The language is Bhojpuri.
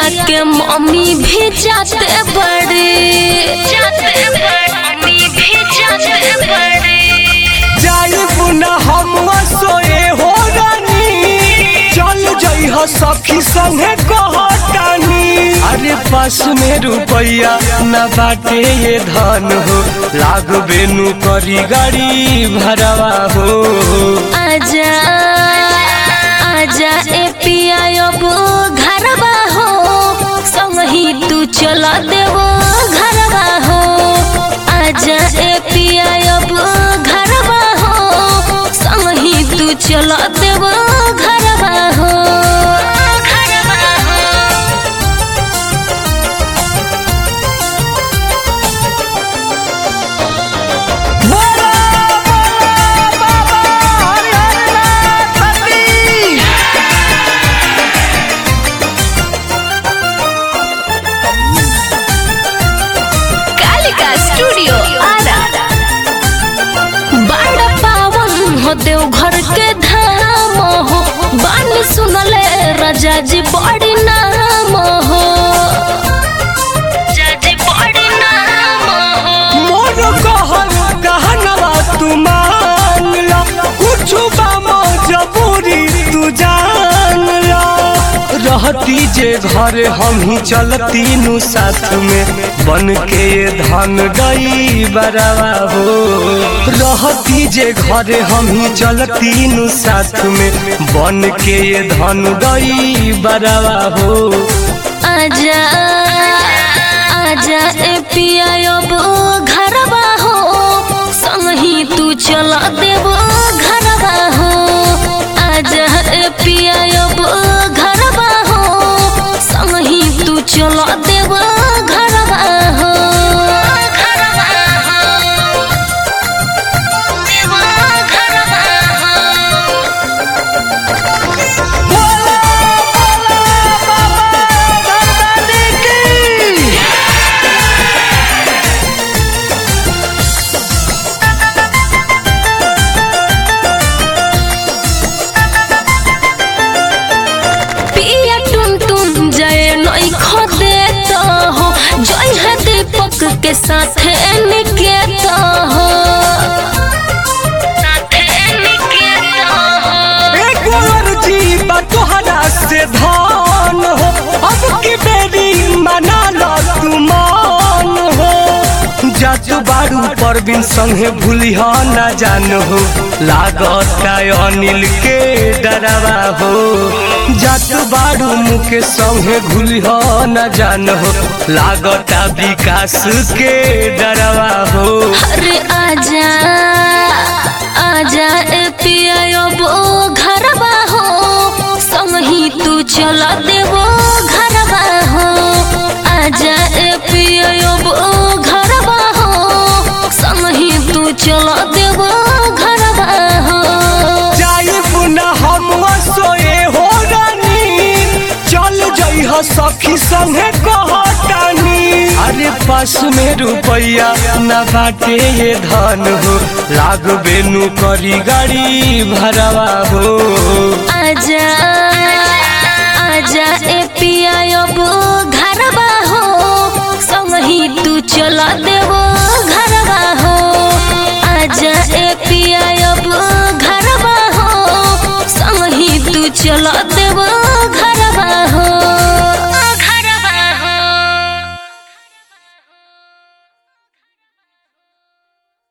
के मम्मी भी जाते बड़े जाते बड़े मम्मी भी जाते बड़े जाई पुना हम सोए हो रानी चल जई हो सखी संगे कहतानी अरे पास में रुपया न बाटे ये धन हो लाग बेनु करी गाड़ी भरवा हो आजा आजा ए पिया अब घरवा हो संगही तू चला देवो घरवा हो आजा ए पिया अब घरवा हो संगही तू चला देवो घरवा हो घरवा हो बोला बोला बाबा हरिहरनाथ पति। कालिका स्टूडियो आरा बड़ा पावन हो देव घर के धाम हो बान सुनले राजा जी बड़ी नाम हो राजा जी बड़ी नाम हो मोर कहल कहनवा तू मान ला कुछ बामो जबूरी तू जान ला रहती जे घर हम ही चलती नु साथ में बन के ये धन गई बरावा हो रहती जे घर हम ही चलती नु साथ में बन के ये धन गई बरावा हो आजा आजा ए पिया अब घरवा हो संगही तू चला देवो घरवा हो आजा ए पिया अब घरवा हो संगही तू चला देवो घरवा हो घरवा हो देवो घरवा हो बोला बोला बाबा धनधानी की पिया टुन टुन जय नई खदे तो हो जय है दीपक के साथ निकेत हो साथ निकेत हो एक और जीवा तोहरा से धान हो अब की बेरी मना लो तू मान हो जात बारू परबिन संगे भूलिहा न जान हो लागत का अनिल के डरावा हो जात बारू मुके संगे भूलिहा न जान हो लागत विकास के डरावा हो अरे आजा आजा ए पिया अब घरवा हो संगही तू चला देवो घरवा हो आजा ए पिया अब घरवा हो संगही तू चला देवो घरवा हो जाई पुना हम सोए हो रानी चल जई हो सखी संगे कहतानी अरे पास में रुपया न बाटे ये धन हो लाग बेनु करी गाड़ी भरवा हो आजा आजा ए पिया अब घरवा हो संगही तू चला देवो घरवा हो आजा ए पिया अब घरवा हो संगही तू चला देवो